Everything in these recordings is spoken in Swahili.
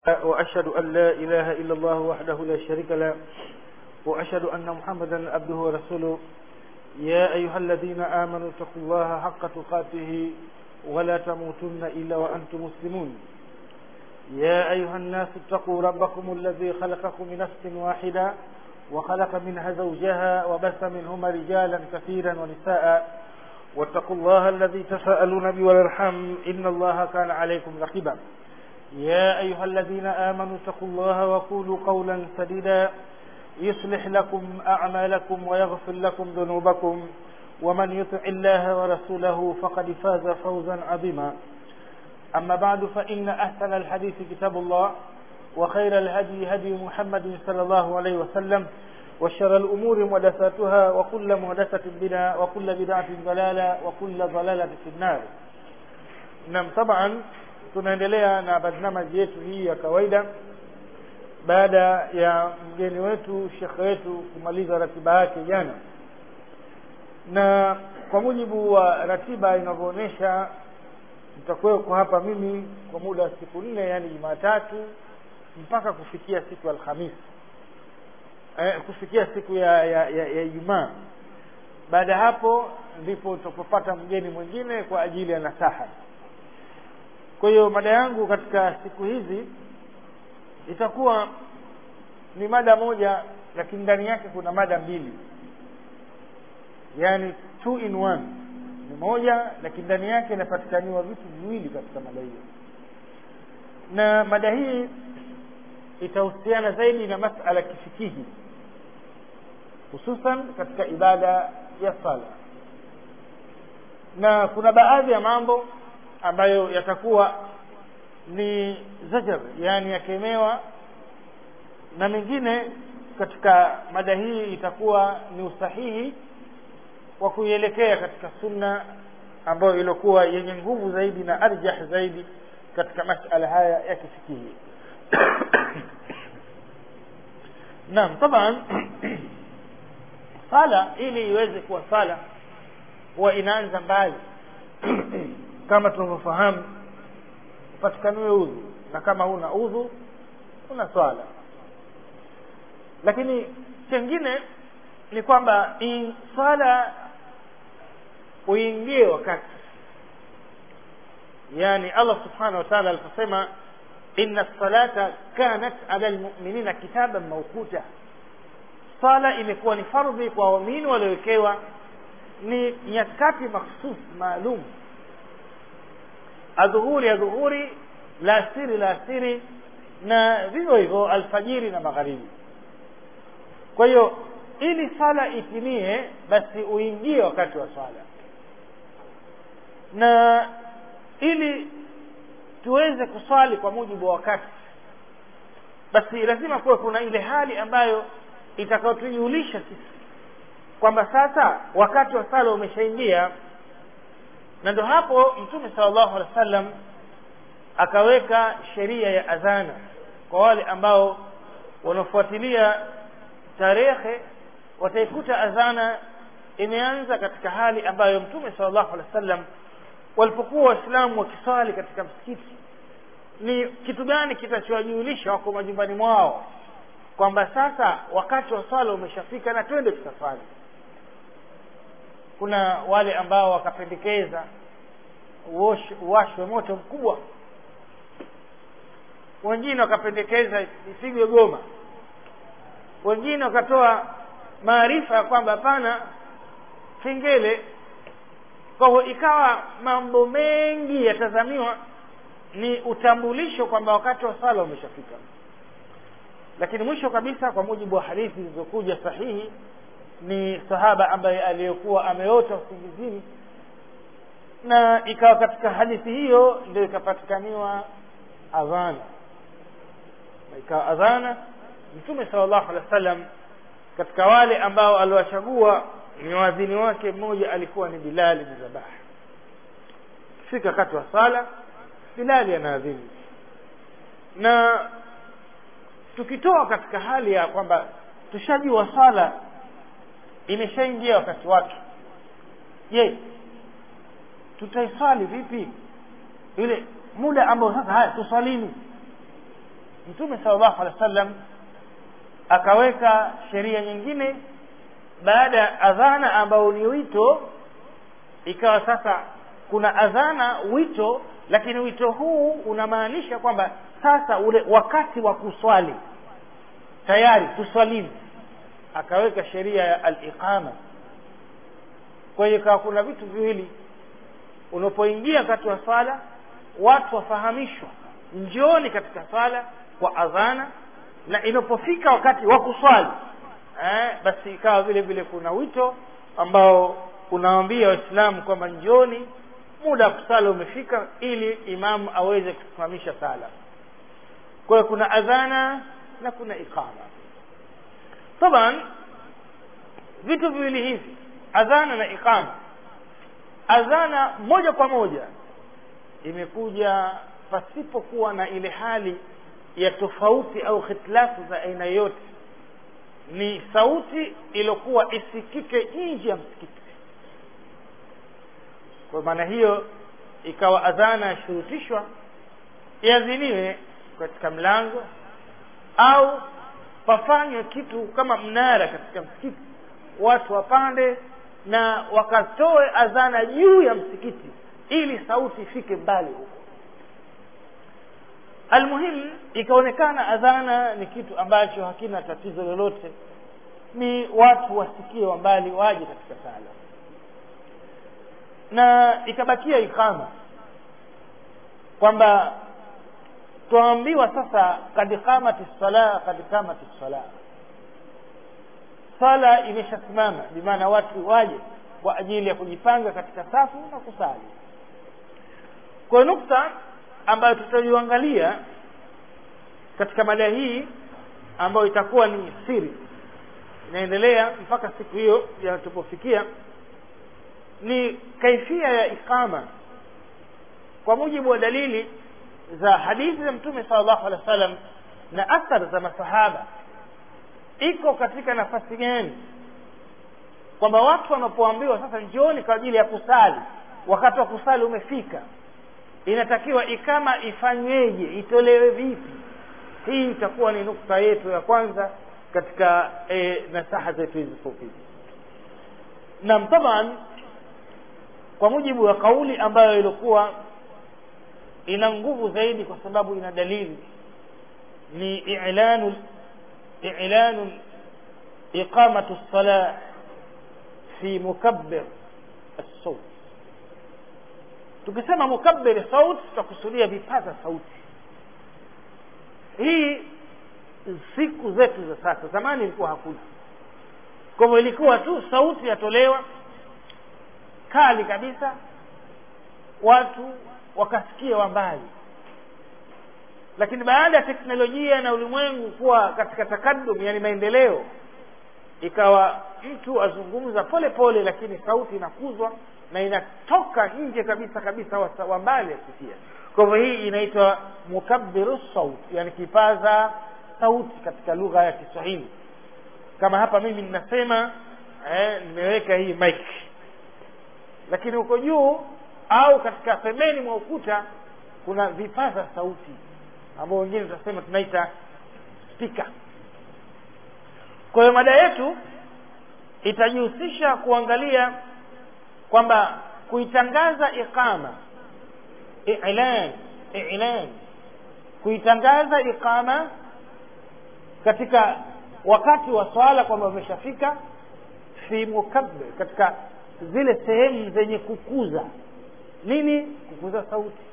وأشهد أن لا إله إلا الله وحده لا شريك له وأشهد أن محمدا عبده ورسوله يا أيها الذين آمنوا اتقوا الله حق تقاته ولا تموتن إلا وأنتم مسلمون يا أيها الناس اتقوا ربكم الذي خلقكم من نفس واحدة وخلق منها زوجها وبث منهما رجالا كثيرا ونساء واتقوا الله الذي تساءلون به والارحام إن الله كان عليكم رقيبا يا أيها الذين آمنوا اتقوا الله وقولوا قولا سديدا يصلح لكم أعمالكم ويغفر لكم ذنوبكم ومن يطع الله ورسوله فقد فاز فوزا عظيما أما بعد فإن أحسن الحديث كتاب الله وخير الهدي هدي محمد صلى الله عليه وسلم وشر الأمور محدثاتها وكل محدثة بدعة وكل بدعة ضلالة وكل ضلالة في النار نعم طبعا tunaendelea na barnamaji yetu hii ya kawaida baada ya mgeni wetu shekhe wetu kumaliza ratiba yake jana na kwa mujibu wa ratiba inavyoonyesha nitakuweko hapa mimi kwa muda wa siku nne yaani jumatatu mpaka kufikia siku ya alhamisi eh, kufikia siku ya ya, ya, ya ijumaa baada ya hapo ndipo tutapopata mgeni mwingine kwa ajili ya nasaha kwa hiyo mada yangu katika siku hizi itakuwa ni mada moja lakini ndani yake kuna mada mbili yaani two in one ni moja lakini ndani yake inapatikaniwa vitu viwili katika mada hiyo na mada hii itahusiana zaidi na masala kifikihi hususan katika ibada ya sala na kuna baadhi ya mambo ambayo yatakuwa ni zajar yani yakemewa na mengine katika mada hii itakuwa ni usahihi wa kuielekea katika sunna ambayo iliokuwa yenye nguvu zaidi na arjah zaidi katika masala haya ya kifikihi naam taban sala ili iweze kuwa sala huwa inaanza mbali kama tunavyofahamu upatikaniwe udhu na kama huna udhu una swala lakini chengine ni kwamba swala uingie wakati yani allah subhanahu wa taala aliposema inna salata kanat ala lmuminina kitaban maukuta sala imekuwa ni fardhi kwa waumini waliowekewa ni nyakati makhsus maalum adhuhuri adhuhuri la asiri la asiri na vivyo hivyo alfajiri na magharibi kwa hiyo ili sala itimie basi uingie wakati wa swala na ili tuweze kuswali kwa mujibu wa wakati basi lazima kuwe kuna ile hali ambayo itakayotujulisha sisi kwamba sasa wakati wa sala umeshaingia na ndo hapo mtume salllahu alehi wa sallam akaweka sheria ya adhana kwa wale ambao wanafuatilia tarehe wataikuta adhana imeanza katika hali ambayo mtume salllahu alehi wa sallam walipokuwa waislamu wakiswali katika msikiti ni kitu gani kitachowajulisha wako majumbani mwao kwamba sasa wakati wa swala umeshafika na twende tukaswali kuna wale ambao wakapendekeza uwashwe moto mkubwa wengine wakapendekeza ipigwe goma wengine wakatoa maarifa ya kwamba hapana kengele kwa hivyo ikawa mambo mengi yatazamiwa ni utambulisho kwamba wakati wa sala umeshafika lakini mwisho kabisa kwa mujibu wa hadithi zilizokuja sahihi ni sahaba ambaye aliyekuwa ameota usingizini na ikawa katika hadithi hiyo ndio ikapatikaniwa adhana ikawa adhana mtume sala llahu alehi wa sallam katika wale ambao aliwachagua ni wadhini wake mmoja alikuwa ni bilali bin rabah fika wakati wa sala bilali anaadhini na tukitoa katika hali ya kwamba tushajua sala imeshaingia wakati wake je tutaiswali vipi ile muda ambao sasa haya tuswalini mtume sallallahu alaihi wasallam akaweka sheria nyingine baada ya adhana ambao ni wito ikawa sasa kuna adhana wito lakini wito huu unamaanisha kwamba sasa ule wakati wa kuswali tayari tuswalini akaweka sheria ya aliqama kwa hiyo ikawa kuna vitu viwili unapoingia wakati wa swala watu wafahamishwa njooni katika swala kwa adhana na inapofika wakati wa kuswali eh, basi ikawa vile vile kuna wito ambao unawaambia waislamu kwamba njoni muda wa kusala umefika ili imamu aweze kusimamisha sala kwa hiyo kuna adhana na kuna iqama taban vitu viwili hivi adhana na iqama adhana moja kwa moja imekuja pasipokuwa na ile hali ya tofauti au hitilafu za aina yote ni sauti iliyokuwa isikike nje ya msikiti kwa maana hiyo ikawa adhana yashurutishwa iadhiniwe katika mlango au pafanywe kitu kama mnara katika msikiti watu wapande na wakatoe adhana juu ya msikiti ili sauti ifike mbali huko almuhimu ikaonekana adhana ni kitu ambacho hakina tatizo lolote ni watu wasikie wa mbali waje katika sala na ikabakia ikama kwamba twaambiwa sasa kad qamati sala kad qamati sala sala imeshasimama bimaana watu waje kwa ajili ya kujipanga katika safu na kusali kwa nukta ambayo tutaiangalia katika mada hii ambayo itakuwa ni siri inaendelea mpaka siku hiyo yatupofikia ni kaifia ya iqama kwa mujibu wa dalili za hadithi za mtume sallallahu alaihi wasallam na athar za masahaba iko katika nafasi gani kwamba watu wanapoambiwa sasa njooni kwa ajili ya kusali wakati wa kusali umefika inatakiwa ikama ifanyweje itolewe vipi hii itakuwa ni nukta yetu ya kwanza katika e, nasaha zetu hizi fupi nam taban kwa mujibu wa kauli ambayo ilikuwa ina nguvu zaidi kwa sababu ina dalili ni i'lanu i'lanu iqamatu as-salah fi mukabbir as-sawt tukisema mukabbir saut tutakusudia vipaza sauti hii siku zetu za sasa zamani ilikuwa hakuna kwa hivyo ilikuwa tu sauti yatolewa kali kabisa watu wakasikia wa mbali lakini baada ya teknolojia na ulimwengu kuwa katika takadum yani maendeleo ikawa mtu azungumza pole pole lakini sauti inakuzwa na inatoka nje kabisa kabisa wa mbali asikia kwa hivyo hii inaitwa mukabbiru saut yani kipaza sauti katika lugha ya kiswahili kama hapa mimi ninasema eh, nimeweka hii mic lakini huko juu au katika pembeni mwa ukuta kuna vipaza sauti ambao wengine tutasema tunaita spika kwa hiyo mada yetu itajihusisha kuangalia kwamba kuitangaza iqama i'lan i'lan kuitangaza iqama katika wakati wa swala kwamba umeshafika fi mukabbir katika zile sehemu zenye kukuza nini kukuza sauti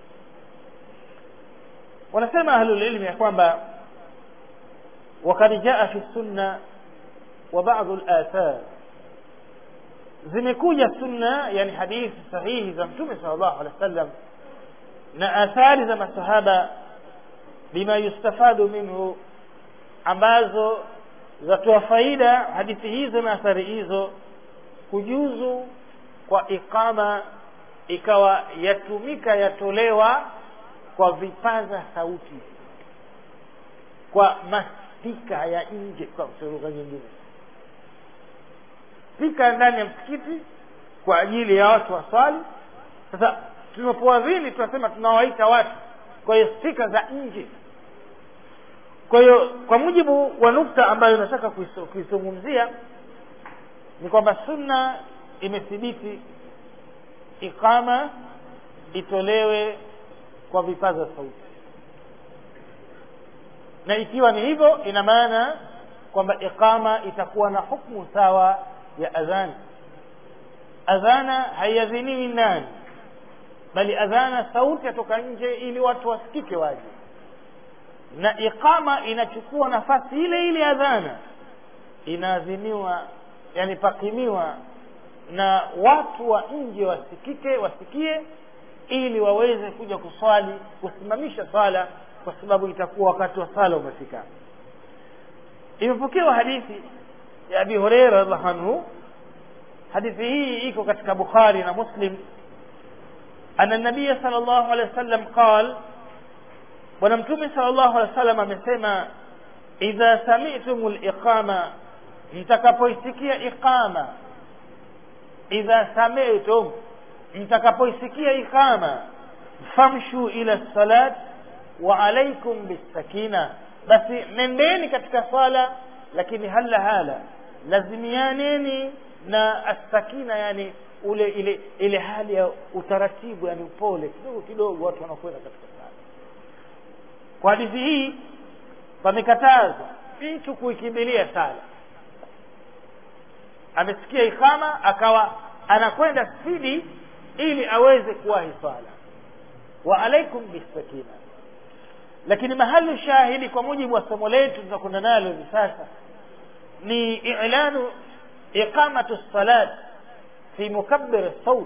wanasema ahlulilmi ya kwamba wakad jaa fi sunna wa badu lathar zimekuja sunna yani hadithi sahihi za mtume sal llahu alehi wa sallam na athari za masahaba bima yustafadu minhu ambazo zatoa faida hadithi hizo na athari hizo kujuzu kwa iqama ikawa yatumika yatolewa kwa vipaza sauti kwa maspika ya nje kwa lugha nyingine spika ndani ya msikiti kwa ajili ya watu waswali sasa tunapoadhini tunasema tunawaita watu kwa hiyo spika za nje kwa hiyo kwa mujibu wa nukta ambayo nataka kuizungumzia ni kwamba sunna imethibiti iqama itolewe kwa vipaza sauti na ikiwa ni hivyo ina maana kwamba iqama itakuwa na hukmu sawa ya adhana adhana haiadhiniwi ndani bali adhana sauti yatoka nje ili watu wasikike waje na iqama inachukua nafasi ile ile adhana inaadhiniwa yani pakimiwa na watu wa nje wasikike wasikie ili waweze kuja kuswali kusimamisha swala kwa sababu itakuwa wakati wa sala umefika imepokewa hadithi ya abi hureira radhiallahu anhu hadithi hii iko katika bukhari na muslim ana nabiya sal llahu alehi wa sallam qal bwana mtume sal llahu alehi wa sallam amesema idha samitum liqama mtakapoisikia iqama idha samitum mtakapoisikia iqama famshu ila salat wa alaikum bisakina basi nendeni katika swala lakini hala hala lazimianeni na assakina yani ule ile ile hali ya utaratibu yani upole kidogo kidogo watu wanakwenda katika sala kwa hadithi hii pamekatazwa mtu kuikimbilia sala amesikia ikama akawa anakwenda spidi ili aweze kuwahi swala wa alaikum bisakina lakini mahali shahidi kwa mujibu wa somo letu tunakwenda nalo hivi sasa ni ilanu iqamatu salat fi mukabbir saut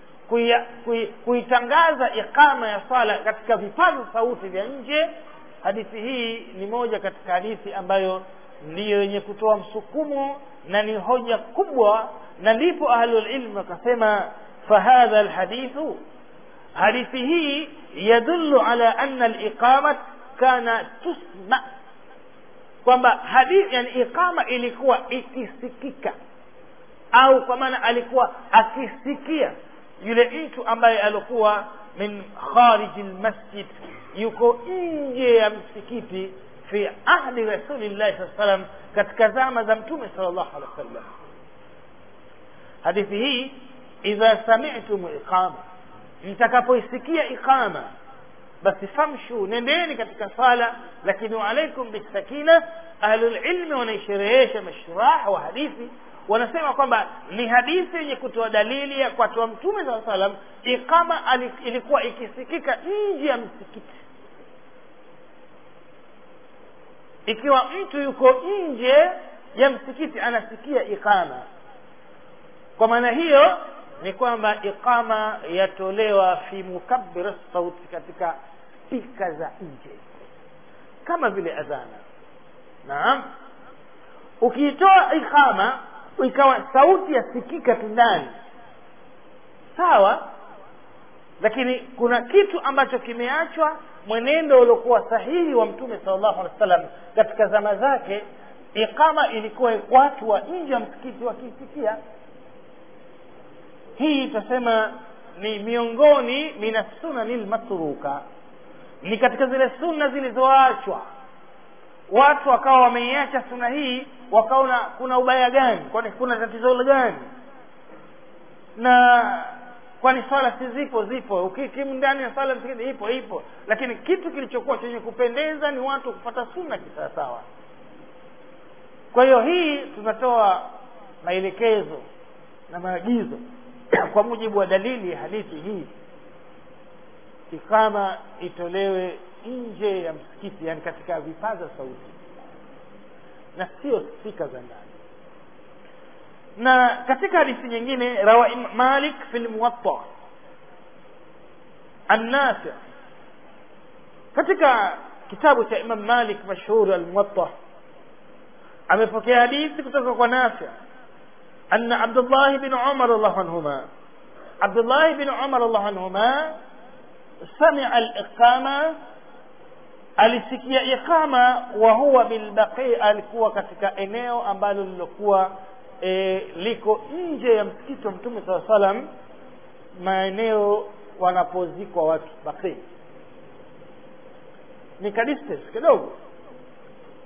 kuitangaza iqama ya sala katika vipaza sauti vya nje hadithi hii ni moja katika hadithi ambayo ndiyo yenye kutoa msukumo na ni hoja kubwa na ndipo ahlulilmu wakasema fahadha lhadithu hadithi hii yadullu ala anna liqamat kana tusma kwamba hadithi yani iqama ilikuwa ikisikika au kwa maana alikuwa akisikia yule mtu ambaye alikuwa min khariji lmasjid yuko nje ya msikiti fi ahdi rasulillahi saa salam katika zama za mtume sal llahu alehi wa sallam hadithi hii idha samitum iqama mtakapoisikia iqama basi famshu nendeni katika sala lakini alaikum bisakina ahlulilmi wanaisherehesha mashrah wa hadithi wanasema kwamba ni hadithi yenye kutoa dalili ya kwatoa mtume saa salam iqama ilikuwa ikisikika nje ya msikiti ikiwa mtu yuko nje ya msikiti anasikia iqama kwa maana hiyo ni kwamba iqama yatolewa fi mukabbir sauti katika spika za nje kama vile adhana naam ukiitoa iqama ikawa sauti yasikika tu ndani sawa lakini kuna kitu ambacho kimeachwa mwenendo uliokuwa sahihi wa mtume sal llahu alehi wa sallam katika zama zake iqama ilikuwa watu wa nje ya msikiti wakiisikia hii tutasema ni miongoni mina sunani lmatruka ni katika zile sunna zilizoachwa watu wakawa wameiacha suna hii wakaona kuna ubaya gani kwani kuna tatizo gani na kwani swala si zipo zipo ukikimu ndani ya swala msikiti ipo ipo lakini kitu kilichokuwa chenye kupendeza ni watu kupata sunna kisawasawa kwa hiyo hii tunatoa maelekezo na maagizo kwa mujibu wa dalili ya hadithi hii ikama itolewe nje ya msikiti yani katika vipaza sauti na sio spika za ndani na katika hadithi nyingine rawa malik fi lmuwatta annafi katika kitabu cha imam malik mashhuri almuwatta amepokea hadithi kutoka kwa nafi أن عبد الله بن عمر الله عنهما عبد الله بن عمر الله عنهما سمع الإقامة alisikia iqama wa huwa bilbaqi alikuwa katika eneo ambalo lilokuwa e, liko nje ya msikiti wa mtume saa salam maeneo wanapozikwa watu baqi ni ka distance kidogo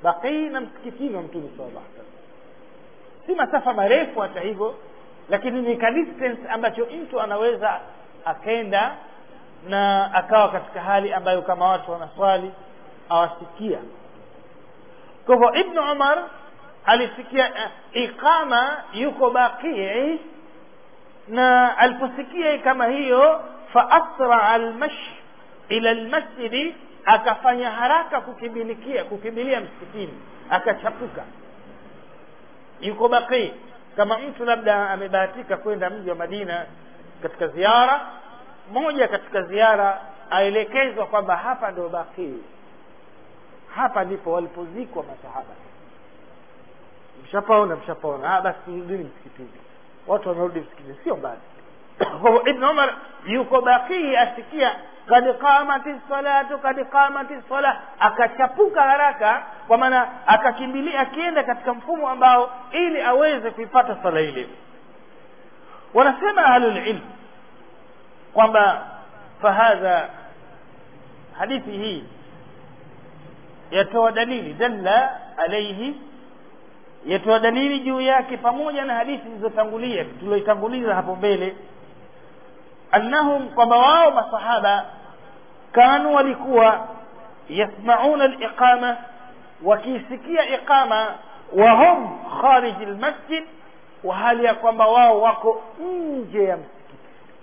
baqii na msikitini wa mtume sallallahu alaihi wasallam si masafa marefu hata hivyo lakini ni ka distance ambacho mtu anaweza akenda na akawa katika hali ambayo kama watu wanaswali awasikia kwa hivyo ibnu umar alisikia uh, iqama yuko baqii na aliposikia kama hiyo faasraa almash ila lmasjidi akafanya haraka kukimbilikia kukimbilia msikitini akachapuka yuko baqii kama mtu labda amebahatika kwenda mji wa madina katika ziara moja katika ziara aelekezwa kwamba hapa ndio baqii hapa ndipo walipozikwa masahaba mshapaona mshapaona ah basi turudini msikitini watu wanarudi msikitini sio mbali kwa ibn umar yuko baqii asikia kad qamati salatu kad qamati sala akachapuka haraka kwa maana akakimbilia akienda katika mfumo ambao ili aweze kuipata sala ile wanasema ahlulilm kwamba fahadha hadithi hii yatoa dalili dalla alaihi yatoa dalili juu yake pamoja na hadithi zilizotangulia tulioitanguliza hapo mbele annahum kwamba wao masahaba kanu walikuwa yasmauna liqama wakiisikia iqama wahum khariji lmasjid wa hali ya kwamba wao wako nje ya msikiti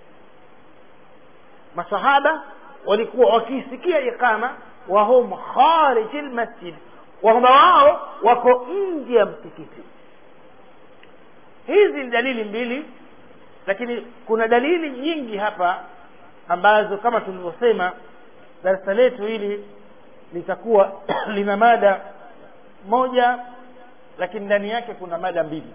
masahaba walikuwa wakiisikia iqama wahum khariji lmasjid kwamba wao wako nje ya msikiti hizi ni dalili mbili lakini kuna dalili nyingi hapa ambazo kama tulivyosema darasa letu hili litakuwa lina mada moja lakini ndani yake kuna mada mbili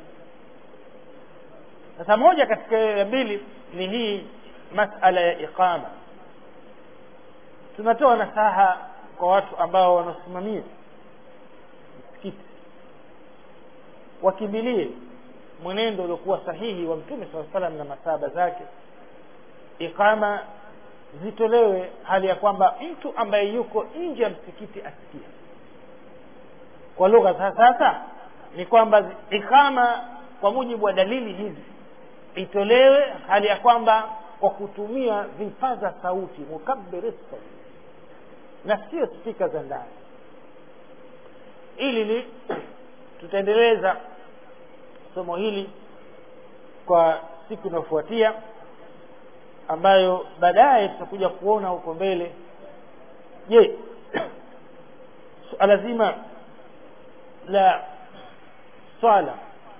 sasa moja katika ya mbili ni hii masala ya iqama tunatoa nasaha kwa watu ambao wanasimamia msikiti wakimbilie mwenendo uliokuwa sahihi wa mtume saa salam na masaba zake iqama zitolewe hali ya kwamba mtu ambaye yuko nje ya msikiti asikie kwa lugha za sasa ni kwamba iqama kwa mujibu wa dalili hizi itolewe hali ya kwamba kwa kutumia vipaza sauti mukabiri sauti na sio spika za ndani ili ni tutaendeleza somo hili kwa siku inayofuatia ambayo baadaye tutakuja kuona huko mbele je suala zima la swala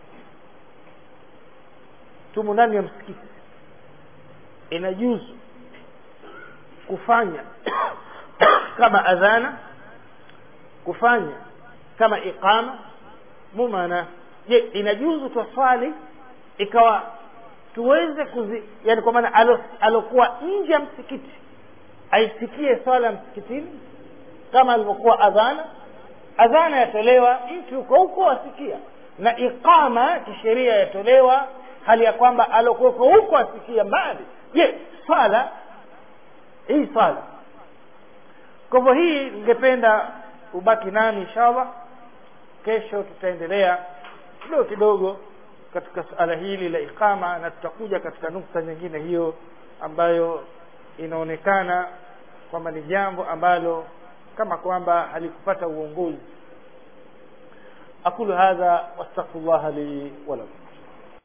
tumo ndani ya msikiti inajuzu kufanya kama adhana kufanya kama iqama mumana je inajuzu twaswali ikawa tuweze kuzi yani kwa maana alo, alokuwa nje ya msikiti aisikie swala msikitini kama alivyokuwa adhana adhana yatolewa mtu yuko huko asikia na iqama kisheria yatolewa hali ya kwamba alokuweko huko asikia mbali je swala hii swala kwa hivyo hii ningependa ubaki nami inshallah kesho tutaendelea kidogo kidogo katika suala hili la iqama na tutakuja katika nukta nyingine hiyo ambayo inaonekana kwamba ni jambo ambalo kama kwamba halikupata uongozi aqulu hadha wastaghfirullah li wa lakum